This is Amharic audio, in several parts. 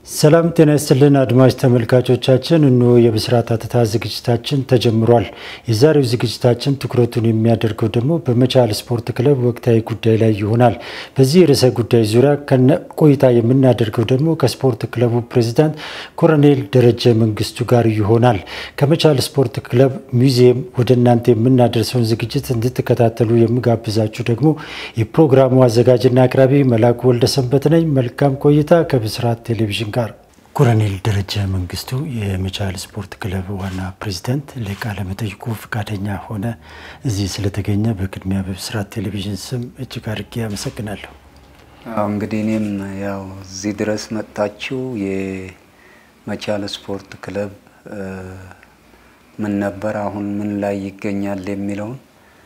ሰላም ጤና ይስጥልን አድማጭ ተመልካቾቻችን፣ እንሆ የብስራት ሐተታ ዝግጅታችን ተጀምሯል። የዛሬው ዝግጅታችን ትኩረቱን የሚያደርገው ደግሞ በመቻል ስፖርት ክለብ ወቅታዊ ጉዳይ ላይ ይሆናል። በዚህ ርዕሰ ጉዳይ ዙሪያ ከነ ቆይታ የምናደርገው ደግሞ ከስፖርት ክለቡ ፕሬዚዳንት ኮሎኔል ደረጀ መንግስቱ ጋር ይሆናል። ከመቻል ስፖርት ክለብ ሙዚየም ወደ እናንተ የምናደርሰውን ዝግጅት እንድትከታተሉ የምጋብዛችሁ ደግሞ የፕሮግራሙ አዘጋጅና አቅራቢ መላኩ ወልደሰንበት ነኝ። መልካም ቆይታ ከብስራት ቴሌቪዥን ጋር ኮሎኔል ደረጀ መንግስቱ የመቻል ስፖርት ክለብ ዋና ፕሬዚዳንት ለቃለ መጠይቁ ፈቃደኛ ሆነ እዚህ ስለተገኘ በቅድሚያ በብስራት ቴሌቪዥን ስም እጅግ አድርጌ አመሰግናለሁ። እንግዲህ እኔም ያው እዚህ ድረስ መጥታችሁ የመቻል ስፖርት ክለብ ምን ነበር፣ አሁን ምን ላይ ይገኛል የሚለውን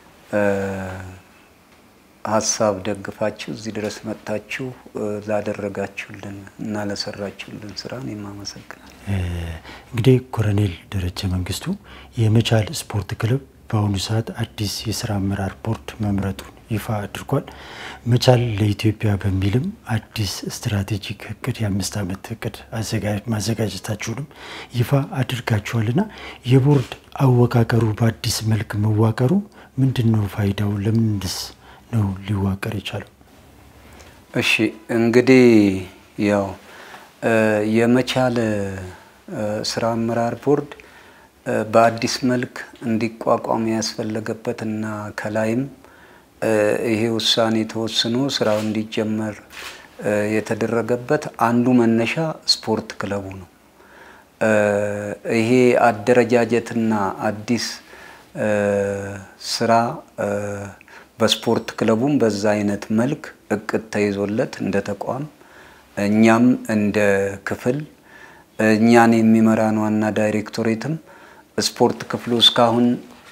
ሀሳብ ደግፋችሁ እዚህ ድረስ መጥታችሁ ላደረጋችሁልን እና ለሰራችሁልን ስራ እኔም አመሰግናለሁ። እንግዲህ ኮሎኔል ደረጀ መንግስቱ የመቻል ስፖርት ክለብ በአሁኑ ሰዓት አዲስ የስራ አመራር ቦርድ መምረጡን ይፋ አድርጓል። መቻል ለኢትዮጵያ በሚልም አዲስ ስትራቴጂክ እቅድ የአምስት ዓመት እቅድ ማዘጋጀታችሁንም ይፋ አድርጋችኋልና የቦርድ አወቃቀሩ በአዲስ መልክ መዋቀሩ ምንድን ነው ፋይዳው? ለምንድስ ነው ሊዋቀር የቻለው? እሺ እንግዲህ ያው የመቻል ስራ አመራር ቦርድ በአዲስ መልክ እንዲቋቋም ያስፈለገበት እና ከላይም ይሄ ውሳኔ ተወስኖ ስራው እንዲጀመር የተደረገበት አንዱ መነሻ ስፖርት ክለቡ ነው። ይሄ አደረጃጀትና አዲስ ስራ በስፖርት ክለቡም በዛ አይነት መልክ እቅድ ተይዞለት እንደ ተቋም እኛም እንደ ክፍል እኛን የሚመራን ዋና ዳይሬክቶሬትም ስፖርት ክፍሉ እስካሁን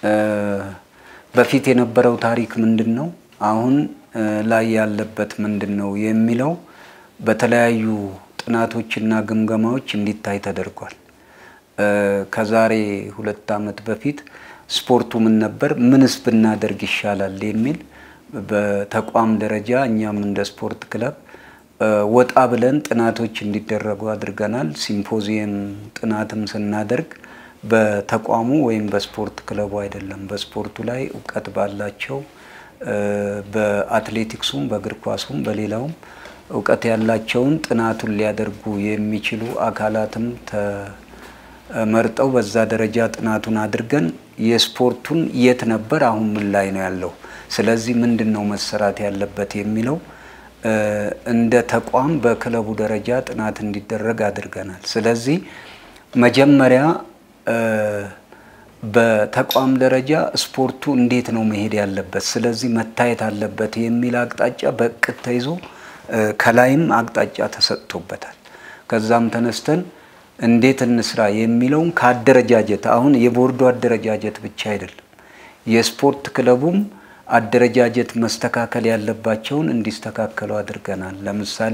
በፊት የነበረው ታሪክ ምንድን ነው፣ አሁን ላይ ያለበት ምንድን ነው የሚለው በተለያዩ ጥናቶችና ግምገማዎች እንዲታይ ተደርጓል። ከዛሬ ሁለት ዓመት በፊት ስፖርቱ ምን ነበር፣ ምንስ ብናደርግ ይሻላል የሚል በተቋም ደረጃ እኛም እንደ ስፖርት ክለብ ወጣ ብለን ጥናቶች እንዲደረጉ አድርገናል። ሲምፖዚየም ጥናትም ስናደርግ በተቋሙ ወይም በስፖርት ክለቡ አይደለም፣ በስፖርቱ ላይ እውቀት ባላቸው በአትሌቲክሱም፣ በእግር ኳሱም፣ በሌላውም እውቀት ያላቸውን ጥናቱን ሊያደርጉ የሚችሉ አካላትም መርጠው በዛ ደረጃ ጥናቱን አድርገን የስፖርቱን የት ነበር፣ አሁን ምን ላይ ነው ያለው፣ ስለዚህ ምንድን ነው መሰራት ያለበት የሚለው እንደ ተቋም በክለቡ ደረጃ ጥናት እንዲደረግ አድርገናል። ስለዚህ መጀመሪያ በተቋም ደረጃ ስፖርቱ እንዴት ነው መሄድ ያለበት፣ ስለዚህ መታየት አለበት የሚል አቅጣጫ በእቅድ ተይዞ ከላይም አቅጣጫ ተሰጥቶበታል። ከዛም ተነስተን እንዴት እንስራ የሚለውን ከአደረጃጀት አሁን የቦርዱ አደረጃጀት ብቻ አይደለም፣ የስፖርት ክለቡም አደረጃጀት መስተካከል ያለባቸውን እንዲስተካከሉ አድርገናል። ለምሳሌ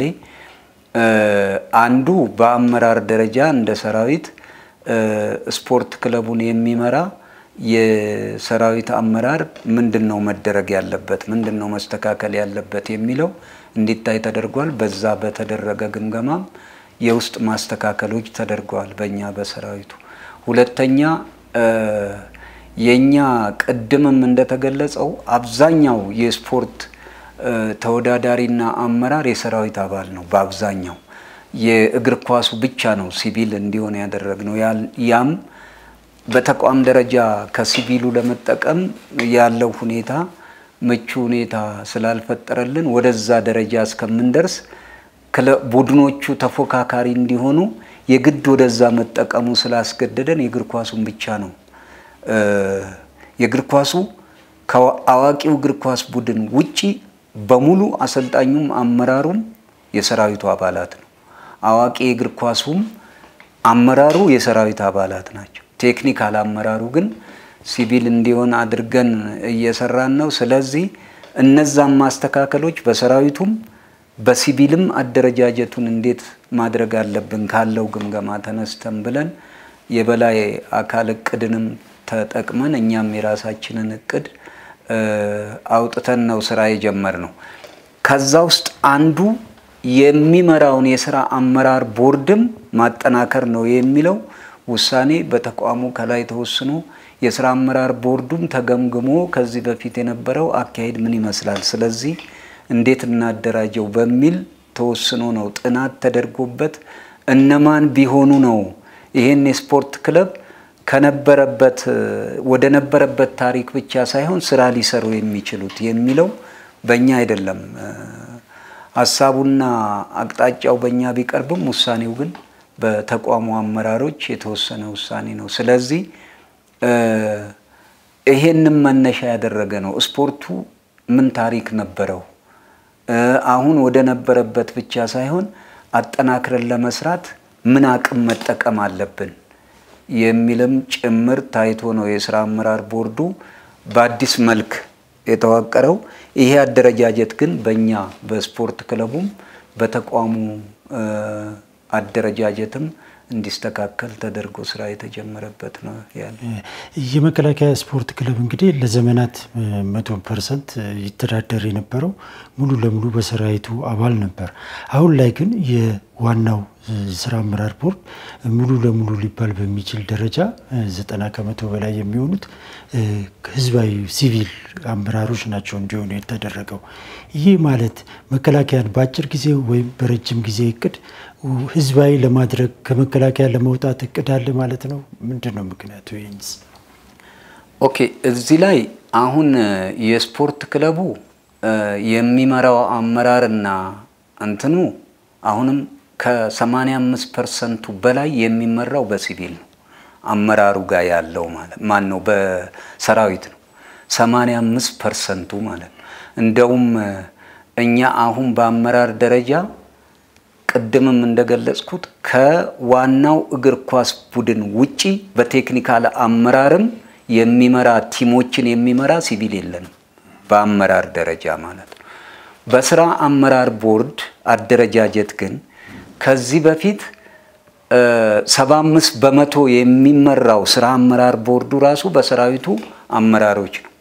አንዱ በአመራር ደረጃ እንደ ሰራዊት ስፖርት ክለቡን የሚመራ የሰራዊት አመራር ምንድን ነው መደረግ ያለበት፣ ምንድን ነው መስተካከል ያለበት የሚለው እንዲታይ ተደርጓል። በዛ በተደረገ ግምገማም የውስጥ ማስተካከሎች ተደርገዋል በእኛ በሰራዊቱ። ሁለተኛ የእኛ ቅድምም እንደተገለጸው አብዛኛው የስፖርት ተወዳዳሪና አመራር የሰራዊት አባል ነው። በአብዛኛው የእግር ኳሱ ብቻ ነው ሲቪል እንዲሆን ያደረግነው። ያም በተቋም ደረጃ ከሲቪሉ ለመጠቀም ያለው ሁኔታ ምቹ ሁኔታ ስላልፈጠረልን ወደዛ ደረጃ እስከምንደርስ ቡድኖቹ ተፎካካሪ እንዲሆኑ የግድ ወደዛ መጠቀሙ ስላስገደደን የእግር ኳሱን ብቻ ነው የእግር ኳሱ ከአዋቂው እግር ኳስ ቡድን ውጪ በሙሉ አሰልጣኙም አመራሩም የሰራዊቱ አባላት ነው። አዋቂ የእግር ኳሱም አመራሩ የሰራዊት አባላት ናቸው። ቴክኒካል አመራሩ ግን ሲቪል እንዲሆን አድርገን እየሰራን ነው። ስለዚህ እነዛም ማስተካከሎች በሰራዊቱም በሲቪልም አደረጃጀቱን እንዴት ማድረግ አለብን ካለው ግምገማ ተነስተን ብለን የበላይ አካል እቅድንም ተጠቅመን እኛም የራሳችንን እቅድ አውጥተን ነው ስራ የጀመር ነው። ከዛ ውስጥ አንዱ የሚመራውን የስራ አመራር ቦርድም ማጠናከር ነው የሚለው ውሳኔ በተቋሙ ከላይ ተወስኖ የስራ አመራር ቦርዱም ተገምግሞ ከዚህ በፊት የነበረው አካሄድ ምን ይመስላል፣ ስለዚህ እንዴት እናደራጀው በሚል ተወስኖ ነው ጥናት ተደርጎበት እነማን ቢሆኑ ነው ይህን የስፖርት ክለብ ከነበረበት ወደ ነበረበት ታሪክ ብቻ ሳይሆን ስራ ሊሰሩ የሚችሉት የሚለው በእኛ አይደለም። ሀሳቡና አቅጣጫው በእኛ ቢቀርብም ውሳኔው ግን በተቋሙ አመራሮች የተወሰነ ውሳኔ ነው። ስለዚህ ይሄንም መነሻ ያደረገ ነው። ስፖርቱ ምን ታሪክ ነበረው? አሁን ወደ ነበረበት ብቻ ሳይሆን አጠናክረን ለመስራት ምን አቅም መጠቀም አለብን የሚልም ጭምር ታይቶ ነው የስራ አመራር ቦርዱ በአዲስ መልክ የተዋቀረው። ይሄ አደረጃጀት ግን በእኛ በስፖርት ክለቡም በተቋሙ አደረጃጀትም እንዲስተካከል ተደርጎ ስራ የተጀመረበት ነው ያለ። የመከላከያ ስፖርት ክለብ እንግዲህ ለዘመናት መቶ ፐርሰንት ይተዳደር የነበረው ሙሉ ለሙሉ በሰራዊቱ አባል ነበር። አሁን ላይ ግን የዋናው ስራ አመራር ቦርድ ሙሉ ለሙሉ ሊባል በሚችል ደረጃ ዘጠና ከመቶ በላይ የሚሆኑት ህዝባዊ ሲቪል አመራሮች ናቸው እንዲሆኑ የተደረገው። ይህ ማለት መከላከያን በአጭር ጊዜ ወይም በረጅም ጊዜ እቅድ ህዝባዊ ለማድረግ ከመከላከያ ለመውጣት እቅድ አለ ማለት ነው። ምንድን ነው ምክንያቱ? ይህንስ ኦኬ፣ እዚህ ላይ አሁን የስፖርት ክለቡ የሚመራው አመራርና እንትኑ አሁንም ከ85 ፐርሰንቱ በላይ የሚመራው በሲቪል ነው። አመራሩ ጋር ያለው ማለት ማን ነው? በሰራዊት ነው። 85 ፐርሰንቱ ማለት ነው። እንደውም እኛ አሁን በአመራር ደረጃ ቅድምም እንደገለጽኩት ከዋናው እግር ኳስ ቡድን ውጪ በቴክኒካል አመራርም የሚመራ ቲሞችን የሚመራ ሲቪል የለንም፣ በአመራር ደረጃ ማለት ነው። በስራ አመራር ቦርድ አደረጃጀት ግን ከዚህ በፊት ሰባ አምስት በመቶ የሚመራው ስራ አመራር ቦርዱ ራሱ በሰራዊቱ አመራሮች ነው።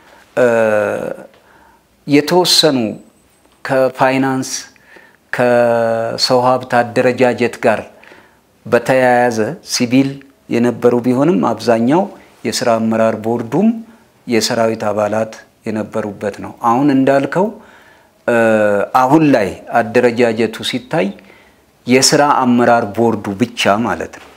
የተወሰኑ ከፋይናንስ ከሰው ሀብት አደረጃጀት ጋር በተያያዘ ሲቪል የነበሩ ቢሆንም አብዛኛው የስራ አመራር ቦርዱም የሰራዊት አባላት የነበሩበት ነው። አሁን እንዳልከው አሁን ላይ አደረጃጀቱ ሲታይ የስራ አመራር ቦርዱ ብቻ ማለት ነው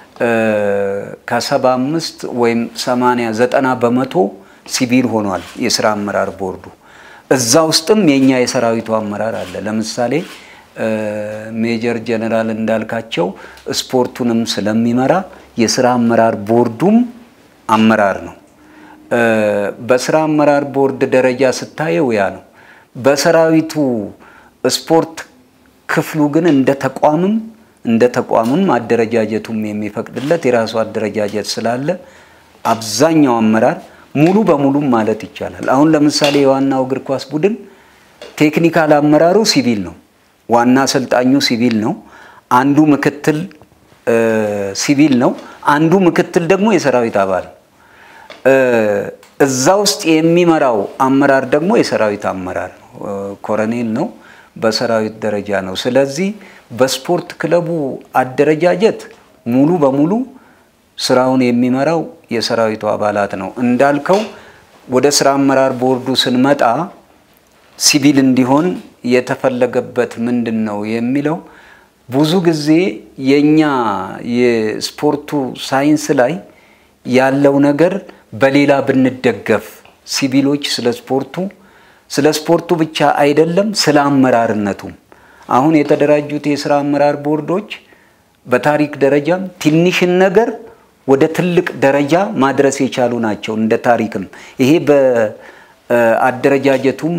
ከሰባ አምስት ወይም ሰማንያ ዘጠና በመቶ ሲቪል ሆኗል የስራ አመራር ቦርዱ። እዛ ውስጥም የኛ የሰራዊቱ አመራር አለ። ለምሳሌ ሜጀር ጀነራል እንዳልካቸው ስፖርቱንም ስለሚመራ የስራ አመራር ቦርዱም አመራር ነው። በስራ አመራር ቦርድ ደረጃ ስታየው ያ ነው። በሰራዊቱ ስፖርት ክፍሉ ግን እንደ ተቋምም እንደ ተቋምም አደረጃጀቱም የሚፈቅድለት የራሱ አደረጃጀት ስላለ አብዛኛው አመራር ሙሉ በሙሉም ማለት ይቻላል። አሁን ለምሳሌ የዋናው እግር ኳስ ቡድን ቴክኒካል አመራሩ ሲቪል ነው። ዋና አሰልጣኙ ሲቪል ነው። አንዱ ምክትል ሲቪል ነው። አንዱ ምክትል ደግሞ የሰራዊት አባል ነው። እዛ ውስጥ የሚመራው አመራር ደግሞ የሰራዊት አመራር ነው፣ ኮረኔል ነው። በሰራዊት ደረጃ ነው። ስለዚህ በስፖርት ክለቡ አደረጃጀት ሙሉ በሙሉ ስራውን የሚመራው የሰራዊቱ አባላት ነው። እንዳልከው ወደ ስራ አመራር ቦርዱ ስንመጣ ሲቪል እንዲሆን የተፈለገበት ምንድን ነው የሚለው ብዙ ጊዜ የኛ የስፖርቱ ሳይንስ ላይ ያለው ነገር በሌላ ብንደገፍ ሲቪሎች ስለ ስፖርቱ ስለ ስፖርቱ ብቻ አይደለም ስለ አመራርነቱም አሁን የተደራጁት የስራ አመራር ቦርዶች በታሪክ ደረጃም ትንሽን ነገር ወደ ትልቅ ደረጃ ማድረስ የቻሉ ናቸው። እንደ ታሪክም ይሄ በአደረጃጀቱም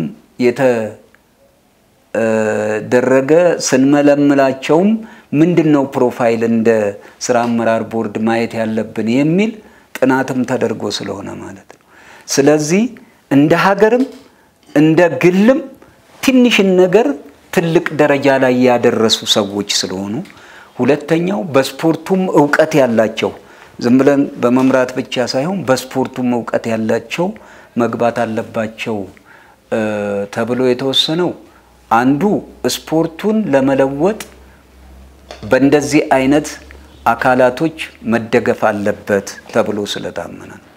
የተደረገ ስንመለምላቸውም ምንድን ነው ፕሮፋይል እንደ ስራ አመራር ቦርድ ማየት ያለብን የሚል ጥናትም ተደርጎ ስለሆነ ማለት ነው። ስለዚህ እንደ ሀገርም እንደ ግልም ትንሽን ነገር ትልቅ ደረጃ ላይ ያደረሱ ሰዎች ስለሆኑ፣ ሁለተኛው በስፖርቱም እውቀት ያላቸው ዝም ብለን በመምራት ብቻ ሳይሆን በስፖርቱም እውቀት ያላቸው መግባት አለባቸው ተብሎ የተወሰነው አንዱ ስፖርቱን ለመለወጥ በእንደዚህ አይነት አካላቶች መደገፍ አለበት ተብሎ ስለታመነ ነው።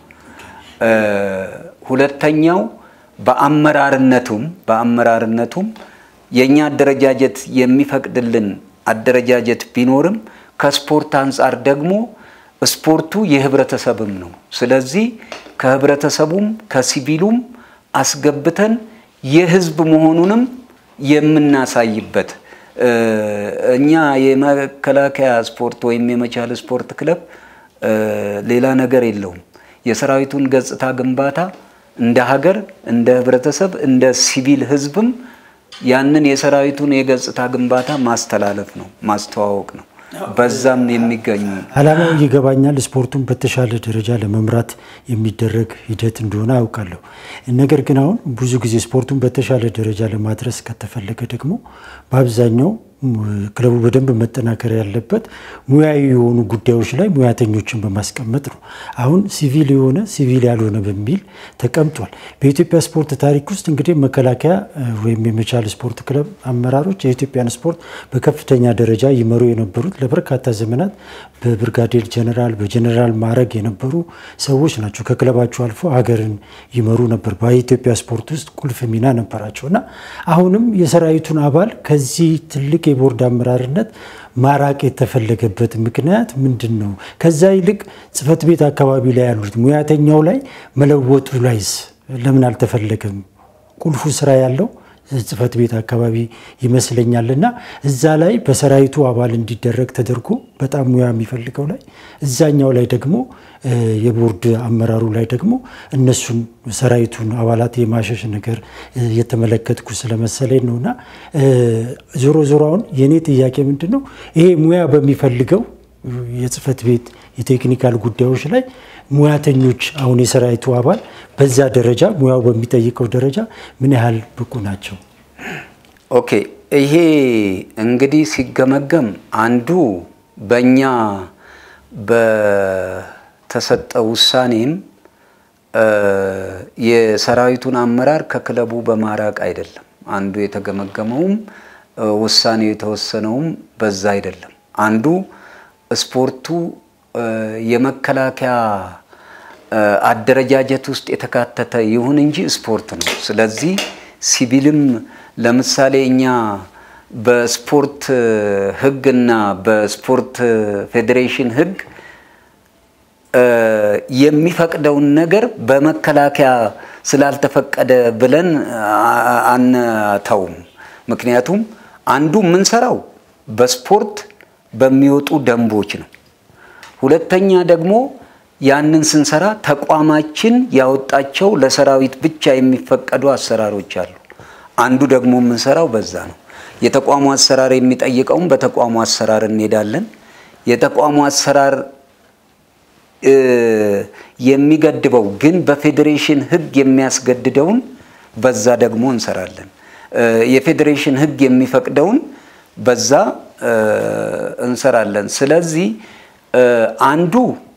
ሁለተኛው በአመራርነቱም በአመራርነቱም የእኛ አደረጃጀት የሚፈቅድልን አደረጃጀት ቢኖርም ከስፖርት አንጻር ደግሞ ስፖርቱ የህብረተሰብም ነው። ስለዚህ ከህብረተሰቡም ከሲቪሉም አስገብተን የህዝብ መሆኑንም የምናሳይበት እኛ የመከላከያ ስፖርት ወይም የመቻል ስፖርት ክለብ ሌላ ነገር የለውም። የሰራዊቱን ገጽታ ግንባታ እንደ ሀገር፣ እንደ ህብረተሰብ፣ እንደ ሲቪል ህዝብም ያንን የሰራዊቱን የገጽታ ግንባታ ማስተላለፍ ነው፣ ማስተዋወቅ ነው። በዛም የሚገኙ ዓላማው ይገባኛል። ስፖርቱን በተሻለ ደረጃ ለመምራት የሚደረግ ሂደት እንደሆነ አውቃለሁ። ነገር ግን አሁን ብዙ ጊዜ ስፖርቱን በተሻለ ደረጃ ለማድረስ ከተፈለገ ደግሞ በአብዛኛው ክለቡ በደንብ መጠናከር ያለበት ሙያዊ የሆኑ ጉዳዮች ላይ ሙያተኞችን በማስቀመጥ ነው። አሁን ሲቪል የሆነ ሲቪል ያልሆነ በሚል ተቀምጧል። በኢትዮጵያ ስፖርት ታሪክ ውስጥ እንግዲህ መከላከያ ወይም የመቻል ስፖርት ክለብ አመራሮች የኢትዮጵያን ስፖርት በከፍተኛ ደረጃ ይመሩ የነበሩት ለበርካታ ዘመናት በብርጋዴር ጀነራል በጀነራል ማዕረግ የነበሩ ሰዎች ናቸው። ከክለባቸው አልፎ ሀገርን ይመሩ ነበር። በኢትዮጵያ ስፖርት ውስጥ ቁልፍ ሚና ነበራቸው እና አሁንም የሰራዊቱን አባል ከዚህ ትልቅ የቦርድ አመራርነት ማራቅ የተፈለገበት ምክንያት ምንድን ነው? ከዛ ይልቅ ጽሕፈት ቤት አካባቢ ላይ ያሉት ሙያተኛው ላይ መለወጡ ላይስ ለምን አልተፈለገም? ቁልፉ ስራ ያለው ጽሕፈት ቤት አካባቢ ይመስለኛል እና እዛ ላይ በሰራዊቱ አባል እንዲደረግ ተደርጎ በጣም ሙያ የሚፈልገው ላይ እዛኛው ላይ ደግሞ የቦርድ አመራሩ ላይ ደግሞ እነሱን ሰራዊቱን አባላት የማሸሽ ነገር የተመለከትኩ ስለመሰለኝ ነው እና ዞሮ ዞሮ አሁን የእኔ ጥያቄ ምንድን ነው ይሄ ሙያ በሚፈልገው የጽሕፈት ቤት የቴክኒካል ጉዳዮች ላይ ሙያተኞች አሁን የሰራዊቱ አባል በዛ ደረጃ ሙያው በሚጠይቀው ደረጃ ምን ያህል ብቁ ናቸው? ኦኬ ይሄ እንግዲህ ሲገመገም አንዱ በእኛ በተሰጠ ውሳኔም የሰራዊቱን አመራር ከክለቡ በማራቅ አይደለም። አንዱ የተገመገመውም ውሳኔው የተወሰነውም በዛ አይደለም። አንዱ ስፖርቱ የመከላከያ አደረጃጀት ውስጥ የተካተተ ይሁን እንጂ ስፖርት ነው። ስለዚህ ሲቪልም ለምሳሌ እኛ በስፖርት ሕግና በስፖርት ፌዴሬሽን ሕግ የሚፈቅደውን ነገር በመከላከያ ስላልተፈቀደ ብለን አንተውም። ምክንያቱም አንዱ የምንሰራው በስፖርት በሚወጡ ደንቦች ነው። ሁለተኛ ደግሞ ያንን ስንሰራ ተቋማችን ያወጣቸው ለሰራዊት ብቻ የሚፈቀዱ አሰራሮች አሉ። አንዱ ደግሞ የምንሰራው በዛ ነው። የተቋሙ አሰራር የሚጠይቀውም በተቋሙ አሰራር እንሄዳለን። የተቋሙ አሰራር የሚገድበው ግን በፌዴሬሽን ሕግ የሚያስገድደውን በዛ ደግሞ እንሰራለን። የፌዴሬሽን ሕግ የሚፈቅደውን በዛ እንሰራለን። ስለዚህ አንዱ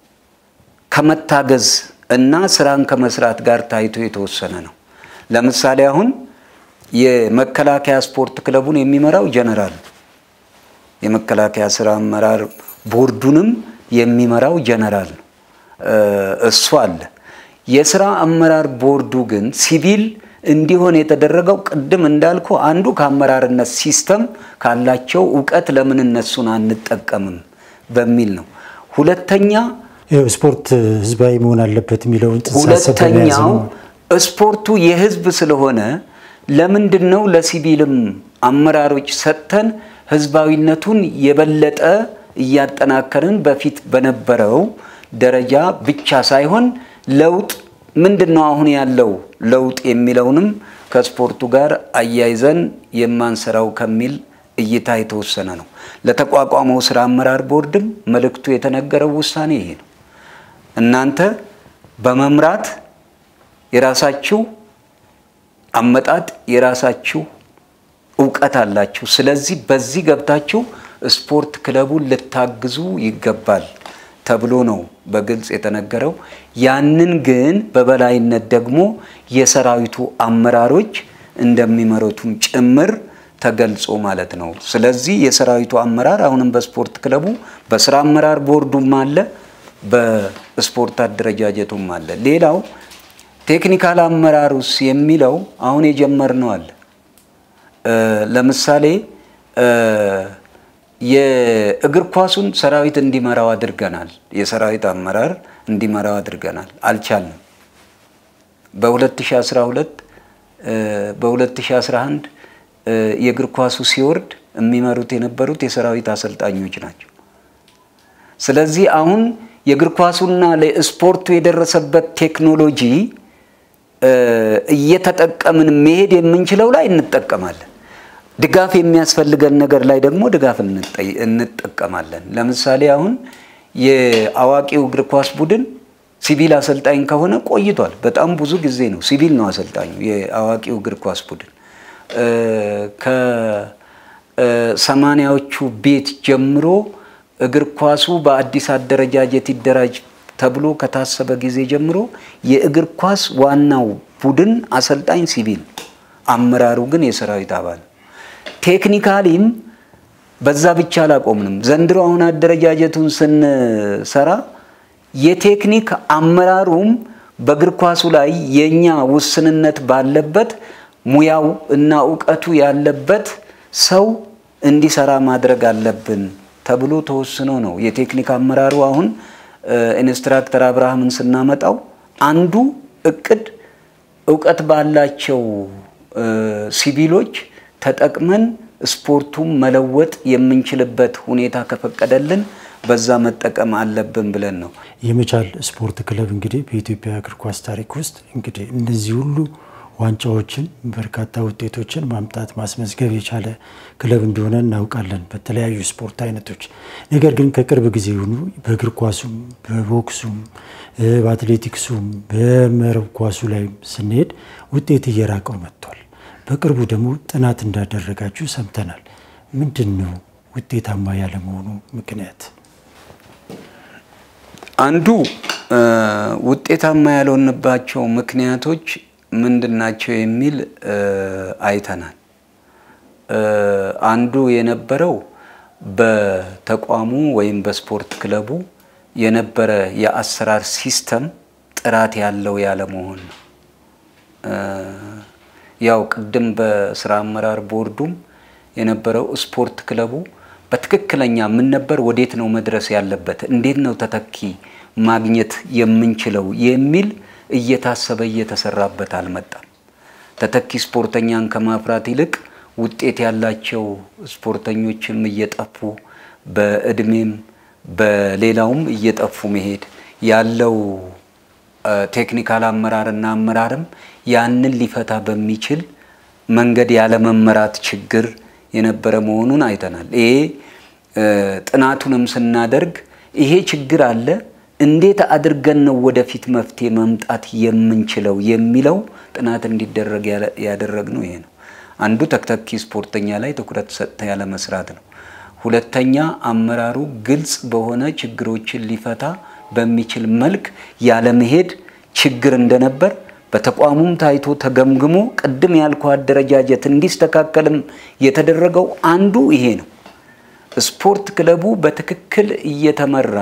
ከመታገዝ እና ስራን ከመስራት ጋር ታይቶ የተወሰነ ነው። ለምሳሌ አሁን የመከላከያ ስፖርት ክለቡን የሚመራው ጀነራል፣ የመከላከያ ስራ አመራር ቦርዱንም የሚመራው ጀነራል ነው። እሱ አለ። የስራ አመራር ቦርዱ ግን ሲቪል እንዲሆን የተደረገው ቅድም እንዳልኩ አንዱ ከአመራርነት ሲስተም ካላቸው እውቀት ለምን እነሱን አንጠቀምም በሚል ነው። ሁለተኛ ስፖርት ህዝባዊ መሆን አለበት የሚለውን ጽንሰ ሀሳብ በመያዝ ሁለተኛው ነው። ስፖርቱ የህዝብ ስለሆነ ለምንድን ነው ለሲቪልም አመራሮች ሰጥተን ህዝባዊነቱን የበለጠ እያጠናከርን በፊት በነበረው ደረጃ ብቻ ሳይሆን ለውጥ ምንድን ነው አሁን ያለው ለውጥ የሚለውንም ከስፖርቱ ጋር አያይዘን የማንሰራው ከሚል እይታ የተወሰነ ነው። ለተቋቋመው ስራ አመራር ቦርድም መልእክቱ የተነገረው ውሳኔ ይሄ ነው። እናንተ በመምራት የራሳችሁ አመጣጥ የራሳችሁ እውቀት አላችሁ። ስለዚህ በዚህ ገብታችሁ ስፖርት ክለቡን ልታግዙ ይገባል ተብሎ ነው በግልጽ የተነገረው። ያንን ግን በበላይነት ደግሞ የሰራዊቱ አመራሮች እንደሚመሩትም ጭምር ተገልጾ ማለት ነው። ስለዚህ የሰራዊቱ አመራር አሁንም በስፖርት ክለቡ በስራ አመራር ቦርዱም አለ፣ በስፖርት አደረጃጀቱም አለ። ሌላው ቴክኒካል አመራሩስ የሚለው አሁን የጀመርነው አለ። ለምሳሌ የእግር ኳሱን ሰራዊት እንዲመራው አድርገናል። የሰራዊት አመራር እንዲመራው አድርገናል። አልቻልንም። በ2012 በ2011 የእግር ኳሱ ሲወርድ የሚመሩት የነበሩት የሰራዊት አሰልጣኞች ናቸው። ስለዚህ አሁን የእግር ኳሱና ለስፖርቱ የደረሰበት ቴክኖሎጂ እየተጠቀምን መሄድ የምንችለው ላይ እንጠቀማለን። ድጋፍ የሚያስፈልገን ነገር ላይ ደግሞ ድጋፍ እንጠቀማለን። ለምሳሌ አሁን የአዋቂው እግር ኳስ ቡድን ሲቪል አሰልጣኝ ከሆነ ቆይቷል። በጣም ብዙ ጊዜ ነው። ሲቪል ነው አሰልጣኙ የአዋቂው እግር ኳስ ቡድን ከሰማንያዎቹ ቤት ጀምሮ እግር ኳሱ በአዲስ አደረጃጀት ይደራጅ ተብሎ ከታሰበ ጊዜ ጀምሮ የእግር ኳስ ዋናው ቡድን አሰልጣኝ ሲቪል፣ አመራሩ ግን የሰራዊት አባል ቴክኒካሊም በዛ ብቻ አላቆምንም። ዘንድሮ አሁን አደረጃጀቱን ስንሰራ የቴክኒክ አመራሩም በእግር ኳሱ ላይ የኛ ውስንነት ባለበት ሙያው እና እውቀቱ ያለበት ሰው እንዲሰራ ማድረግ አለብን ተብሎ ተወስኖ ነው። የቴክኒክ አመራሩ አሁን ኢንስትራክተር አብርሃምን ስናመጣው አንዱ እቅድ እውቀት ባላቸው ሲቪሎች ተጠቅመን ስፖርቱን መለወጥ የምንችልበት ሁኔታ ከፈቀደልን በዛ መጠቀም አለብን ብለን ነው። የመቻል ስፖርት ክለብ እንግዲህ በኢትዮጵያ እግር ኳስ ታሪክ ውስጥ እንግዲህ እነዚህ ሁሉ ዋንጫዎችን በርካታ ውጤቶችን ማምጣት ማስመዝገብ የቻለ ክለብ እንደሆነ እናውቃለን በተለያዩ ስፖርት አይነቶች። ነገር ግን ከቅርብ ጊዜ ሆኑ በእግር ኳሱም፣ በቦክሱም፣ በአትሌቲክሱም፣ በመረብ ኳሱ ላይ ስንሄድ ውጤት እየራቀው መጥቷል። በቅርቡ ደግሞ ጥናት እንዳደረጋችሁ ሰምተናል። ምንድን ነው ውጤታማ ያለመሆኑ ምክንያት? አንዱ ውጤታማ ያልሆንባቸው ምክንያቶች ምንድናቸው የሚል አይተናል። አንዱ የነበረው በተቋሙ ወይም በስፖርት ክለቡ የነበረ የአሰራር ሲስተም ጥራት ያለው ያለመሆን ነው። ያው ቅድም በስራ አመራር ቦርዱም የነበረው ስፖርት ክለቡ በትክክለኛ ምን ነበር፣ ወዴት ነው መድረስ ያለበት፣ እንዴት ነው ተተኪ ማግኘት የምንችለው የሚል እየታሰበ እየተሰራበት አልመጣም። ተተኪ ስፖርተኛን ከማፍራት ይልቅ ውጤት ያላቸው ስፖርተኞችም እየጠፉ በእድሜም በሌላውም እየጠፉ መሄድ ያለው ቴክኒካል አመራርና አመራርም ያንን ሊፈታ በሚችል መንገድ ያለመመራት ችግር የነበረ መሆኑን አይተናል። ይሄ ጥናቱንም ስናደርግ ይሄ ችግር አለ እንዴት አድርገን ነው ወደፊት መፍትሄ መምጣት የምንችለው የሚለው ጥናት እንዲደረግ ያደረግነው ይሄ ነው። አንዱ ተተኪ ስፖርተኛ ላይ ትኩረት ሰጥተ ያለ መስራት ነው። ሁለተኛ አመራሩ ግልጽ በሆነ ችግሮችን ሊፈታ በሚችል መልክ ያለመሄድ ችግር እንደነበር በተቋሙም ታይቶ ተገምግሞ ቅድም ያልኩ አደረጃጀት እንዲስተካከልም የተደረገው አንዱ ይሄ ነው። ስፖርት ክለቡ በትክክል እየተመራ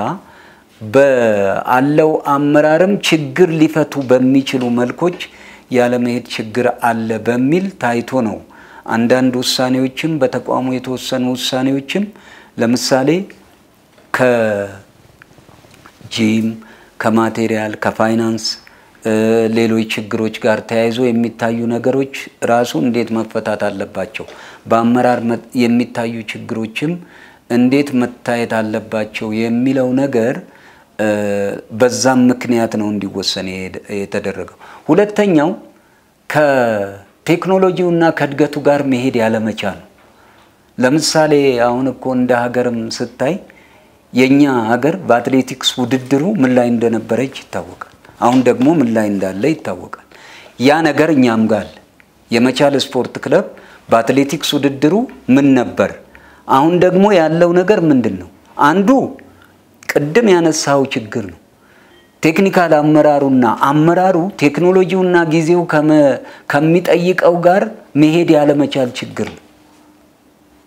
በአለው አመራርም ችግር ሊፈቱ በሚችሉ መልኮች ያለመሄድ ችግር አለ በሚል ታይቶ ነው። አንዳንድ ውሳኔዎችም በተቋሙ የተወሰኑ ውሳኔዎችም ለምሳሌ ከጂም፣ ከማቴሪያል፣ ከፋይናንስ ሌሎች ችግሮች ጋር ተያይዞ የሚታዩ ነገሮች ራሱ እንዴት መፈታት አለባቸው፣ በአመራር የሚታዩ ችግሮችም እንዴት መታየት አለባቸው የሚለው ነገር በዛም ምክንያት ነው እንዲወሰን የተደረገው። ሁለተኛው ከቴክኖሎጂውና ከእድገቱ ጋር መሄድ ያለመቻል ነው። ለምሳሌ አሁን እኮ እንደ ሀገርም ስታይ የእኛ ሀገር በአትሌቲክስ ውድድሩ ምን ላይ እንደነበረች ይታወቃል። አሁን ደግሞ ምን ላይ እንዳለ ይታወቃል። ያ ነገር እኛም ጋር አለ። የመቻል ስፖርት ክለብ በአትሌቲክስ ውድድሩ ምን ነበር? አሁን ደግሞ ያለው ነገር ምንድን ነው? አንዱ ቅድም ያነሳው ችግር ነው። ቴክኒካል አመራሩና አመራሩ ቴክኖሎጂውና ጊዜው ከሚጠይቀው ጋር መሄድ ያለመቻል ችግር ነው።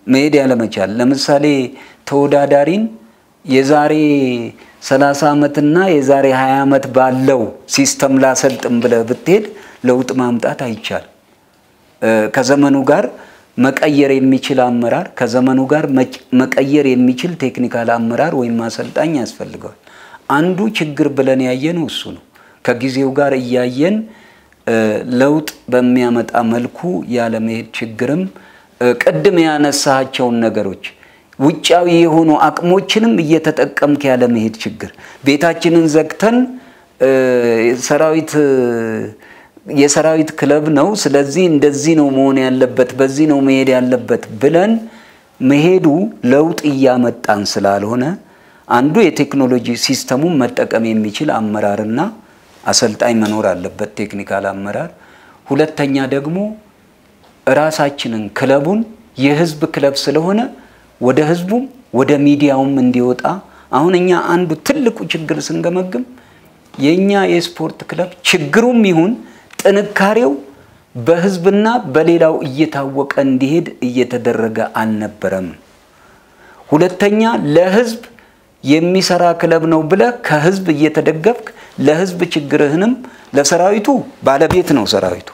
መሄድ ያለመቻል ለምሳሌ ተወዳዳሪን የዛሬ 30 ዓመትና የዛሬ 20 ዓመት ባለው ሲስተም ላሰልጥም ብለህ ብትሄድ ለውጥ ማምጣት አይቻልም። ከዘመኑ ጋር መቀየር የሚችል አመራር ከዘመኑ ጋር መቀየር የሚችል ቴክኒካል አመራር ወይም አሰልጣኝ ያስፈልገዋል። አንዱ ችግር ብለን ያየነው እሱ ነው። ከጊዜው ጋር እያየን ለውጥ በሚያመጣ መልኩ ያለመሄድ ችግርም ቅድም ያነሳቸውን ነገሮች ውጫዊ የሆኑ አቅሞችንም እየተጠቀምክ ያለመሄድ ችግር ቤታችንን ዘግተን ሰራዊት የሰራዊት ክለብ ነው፣ ስለዚህ እንደዚህ ነው መሆን ያለበት፣ በዚህ ነው መሄድ ያለበት ብለን መሄዱ ለውጥ እያመጣን ስላልሆነ አንዱ የቴክኖሎጂ ሲስተሙን መጠቀም የሚችል አመራርና አሰልጣኝ መኖር አለበት፣ ቴክኒካል አመራር። ሁለተኛ ደግሞ እራሳችንን ክለቡን የህዝብ ክለብ ስለሆነ ወደ ህዝቡም ወደ ሚዲያውም እንዲወጣ አሁን እኛ አንዱ ትልቁ ችግር ስንገመግም የእኛ የስፖርት ክለብ ችግሩም ይሁን ጥንካሬው በህዝብና በሌላው እየታወቀ እንዲሄድ እየተደረገ አልነበረም። ሁለተኛ ለህዝብ የሚሰራ ክለብ ነው ብለህ ከህዝብ እየተደገፍክ ለህዝብ ችግርህንም ለሰራዊቱ ባለቤት ነው ሰራዊቱ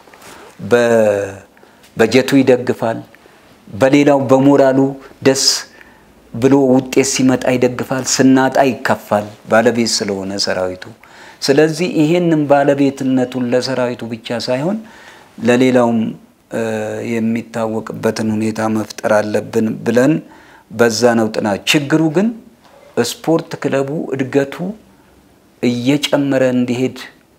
በጀቱ ይደግፋል። በሌላው በሞራሉ ደስ ብሎ ውጤት ሲመጣ ይደግፋል፣ ስናጣ ይከፋል፣ ባለቤት ስለሆነ ሰራዊቱ። ስለዚህ ይሄንን ባለቤትነቱን ለሰራዊቱ ብቻ ሳይሆን ለሌላውም የሚታወቅበትን ሁኔታ መፍጠር አለብን ብለን በዛ ነው ጥናት። ችግሩ ግን ስፖርት ክለቡ እድገቱ እየጨመረ እንዲሄድ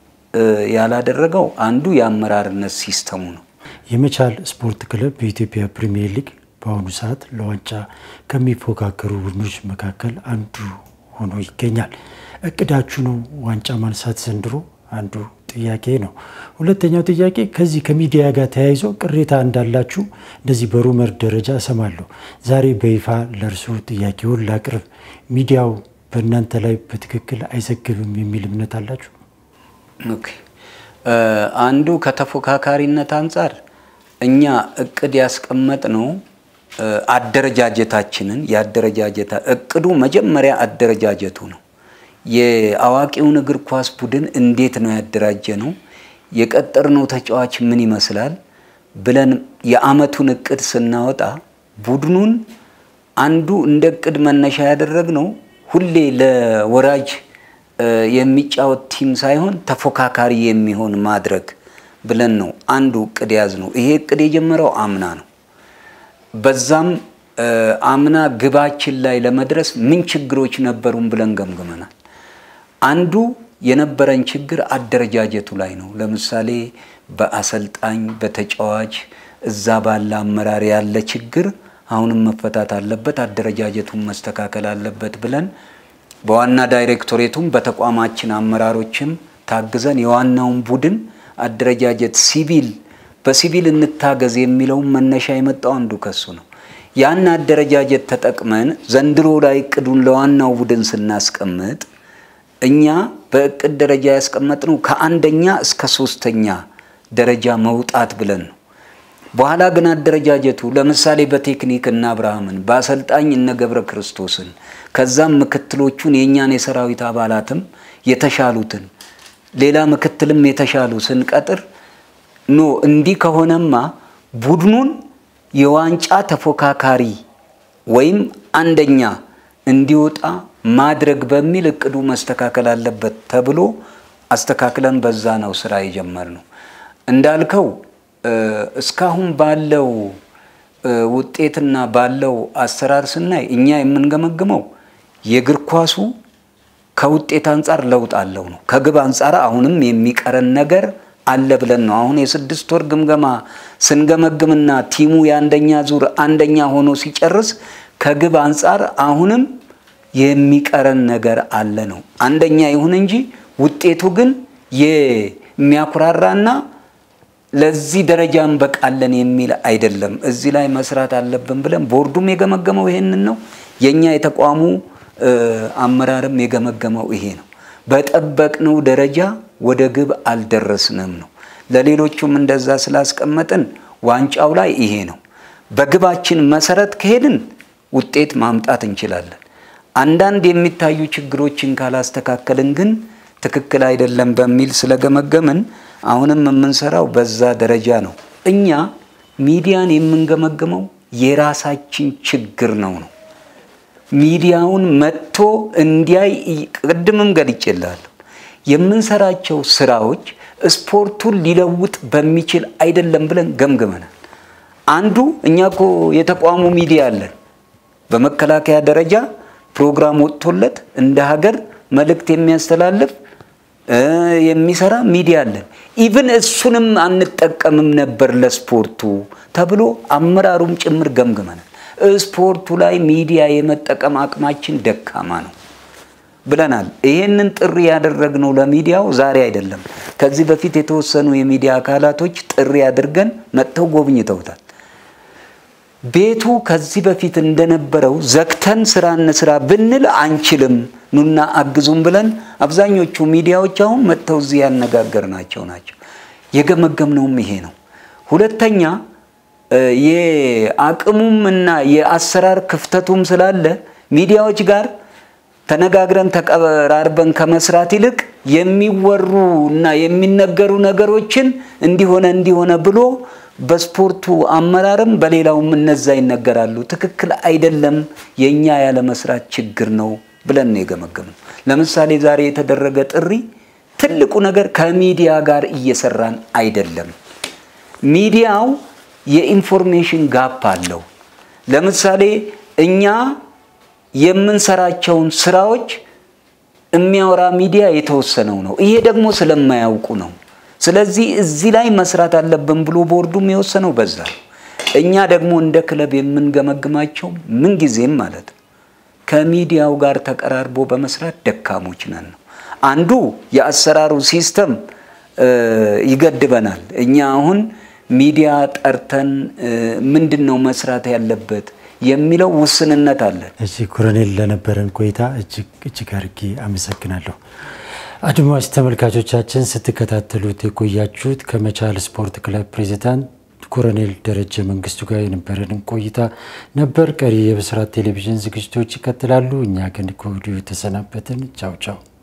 ያላደረገው አንዱ የአመራርነት ሲስተሙ ነው። የመቻል ስፖርት ክለብ በኢትዮጵያ ፕሪሚየር ሊግ በአሁኑ ሰዓት ለዋንጫ ከሚፎካከሩ ቡድኖች መካከል አንዱ ሆኖ ይገኛል። እቅዳችሁ ነው ዋንጫ ማንሳት ዘንድሮ? አንዱ ጥያቄ ነው። ሁለተኛው ጥያቄ ከዚህ ከሚዲያ ጋር ተያይዞ ቅሬታ እንዳላችሁ እንደዚህ በሩመር ደረጃ እሰማለሁ። ዛሬ በይፋ ለእርሶ ጥያቄውን ላቅርብ። ሚዲያው በእናንተ ላይ በትክክል አይዘግብም የሚል እምነት አላችሁ? ኦኬ አንዱ ከተፎካካሪነት አንጻር እኛ እቅድ ያስቀመጥ ነው አደረጃጀታችንን የአደረጃጀታ እቅዱ መጀመሪያ አደረጃጀቱ ነው። የአዋቂውን እግር ኳስ ቡድን እንዴት ነው ያደራጀ ነው የቀጠርነው ተጫዋች ምን ይመስላል ብለን የአመቱን እቅድ ስናወጣ ቡድኑን አንዱ እንደ እቅድ መነሻ ያደረግነው ሁሌ ለወራጅ የሚጫወት ቲም ሳይሆን ተፎካካሪ የሚሆን ማድረግ ብለን ነው አንዱ እቅድ ያዝ ነው። ይሄ እቅድ የጀመረው አምና ነው። በዛም አምና ግባችን ላይ ለመድረስ ምን ችግሮች ነበሩን ብለን ገምግመናል። አንዱ የነበረን ችግር አደረጃጀቱ ላይ ነው። ለምሳሌ በአሰልጣኝ በተጫዋች እዛ ባለ አመራር ያለ ችግር አሁንም መፈታት አለበት፣ አደረጃጀቱን መስተካከል አለበት ብለን በዋና ዳይሬክቶሬቱም በተቋማችን አመራሮችም ታግዘን የዋናውን ቡድን አደረጃጀት ሲቪል በሲቪል እንታገዝ የሚለውን መነሻ የመጣው አንዱ ከሱ ነው። ያን አደረጃጀት ተጠቅመን ዘንድሮ ላይ እቅዱን ለዋናው ቡድን ስናስቀምጥ እኛ በእቅድ ደረጃ ያስቀመጥነው ከአንደኛ እስከ ሶስተኛ ደረጃ መውጣት ብለን ነው። በኋላ ግን አደረጃጀቱ ለምሳሌ በቴክኒክ እነ አብርሃምን በአሰልጣኝ እነ ገብረ ክርስቶስን ከዛም ምክትሎቹን የእኛን የሰራዊት አባላትም የተሻሉትን ሌላ ምክትልም የተሻሉ ስንቀጥር ኖ እንዲህ ከሆነማ ቡድኑን የዋንጫ ተፎካካሪ ወይም አንደኛ እንዲወጣ ማድረግ በሚል እቅዱ መስተካከል አለበት ተብሎ አስተካክለን በዛ ነው ስራ የጀመርነው። እንዳልከው እስካሁን ባለው ውጤትና ባለው አሰራር ስናይ እኛ የምንገመግመው የእግር ኳሱ ከውጤት አንጻር ለውጥ አለው ነው። ከግብ አንጻር አሁንም የሚቀረን ነገር አለ ብለን ነው። አሁን የስድስት ወር ግምገማ ስንገመግምና ቲሙ የአንደኛ ዙር አንደኛ ሆኖ ሲጨርስ ከግብ አንጻር አሁንም የሚቀረን ነገር አለ ነው። አንደኛ ይሁን እንጂ ውጤቱ ግን የሚያኩራራና ለዚህ ደረጃ እንበቃለን የሚል አይደለም። እዚህ ላይ መስራት አለብን ብለን ቦርዱም የገመገመው ይሄንን ነው። የእኛ የተቋሙ አመራርም የገመገመው ይሄ ነው። በጠበቅነው ደረጃ ወደ ግብ አልደረስንም ነው። ለሌሎቹም እንደዛ ስላስቀመጥን ዋንጫው ላይ ይሄ ነው። በግባችን መሰረት ከሄድን ውጤት ማምጣት እንችላለን። አንዳንድ የሚታዩ ችግሮችን ካላስተካከልን ግን ትክክል አይደለም በሚል ስለገመገምን አሁንም የምንሰራው በዛ ደረጃ ነው። እኛ ሚዲያን የምንገመግመው የራሳችን ችግር ነው ነው ሚዲያውን መጥቶ እንዲያይ ቅድምም ገልጬላለሁ። የምንሰራቸው ስራዎች ስፖርቱን ሊለውጥ በሚችል አይደለም ብለን ገምግመናል። አንዱ እኛ እኮ የተቋሙ ሚዲያ አለን። በመከላከያ ደረጃ ፕሮግራም ወጥቶለት እንደ ሀገር መልእክት የሚያስተላልፍ የሚሰራ ሚዲያ አለን። ኢቭን እሱንም አንጠቀምም ነበር ለስፖርቱ ተብሎ አመራሩም ጭምር ገምግመናል። ስፖርቱ ላይ ሚዲያ የመጠቀም አቅማችን ደካማ ነው ብለናል። ይሄንን ጥሪ ያደረግነው ለሚዲያው ዛሬ አይደለም። ከዚህ በፊት የተወሰኑ የሚዲያ አካላቶች ጥሪ አድርገን መጥተው ጎብኝተውታል። ቤቱ ከዚህ በፊት እንደነበረው ዘግተን ስራ እንስራ ብንል አንችልም፣ ኑና አግዙም ብለን አብዛኞቹ ሚዲያዎች አሁን መጥተው እዚህ ያነጋገርናቸው ናቸው። የገመገምነውም ይሄ ነው። ሁለተኛ የአቅሙም እና የአሰራር ክፍተቱም ስላለ ሚዲያዎች ጋር ተነጋግረን ተቀራርበን ከመስራት ይልቅ የሚወሩ እና የሚነገሩ ነገሮችን እንዲሆነ እንዲሆነ ብሎ በስፖርቱ አመራርም በሌላውም እነዛ ይነገራሉ። ትክክል አይደለም፣ የእኛ ያለ መስራት ችግር ነው ብለን ነው የገመገምነው። ለምሳሌ ዛሬ የተደረገ ጥሪ ትልቁ ነገር ከሚዲያ ጋር እየሰራን አይደለም። ሚዲያው የኢንፎርሜሽን ጋፕ አለው። ለምሳሌ እኛ የምንሰራቸውን ስራዎች የሚያወራ ሚዲያ የተወሰነው ነው። ይሄ ደግሞ ስለማያውቁ ነው። ስለዚህ እዚህ ላይ መስራት አለብን ብሎ ቦርዱም የወሰነው በዛ ነው። እኛ ደግሞ እንደ ክለብ የምንገመግማቸው ምንጊዜም ማለት ነው ከሚዲያው ጋር ተቀራርቦ በመስራት ደካሞች ነን ነው። አንዱ የአሰራሩ ሲስተም ይገድበናል። እኛ አሁን ሚዲያ ጠርተን ምንድን ነው መስራት ያለበት የሚለው ውስንነት አለን። እዚህ ኮሎኔል ለነበረን ቆይታ እጅግ እጅግ አድርጌ አመሰግናለሁ። አድማጭ ተመልካቾቻችን ስትከታተሉት የቆያችሁት ከመቻል ስፖርት ክለብ ፕሬዚዳንት ኮሎኔል ደረጀ መንግስቱ ጋር የነበረንን ቆይታ ነበር። ቀሪ የብስራት ቴሌቪዥን ዝግጅቶች ይቀጥላሉ። እኛ ግን ከወዲሁ ተሰናበትን። ቻው ቻው።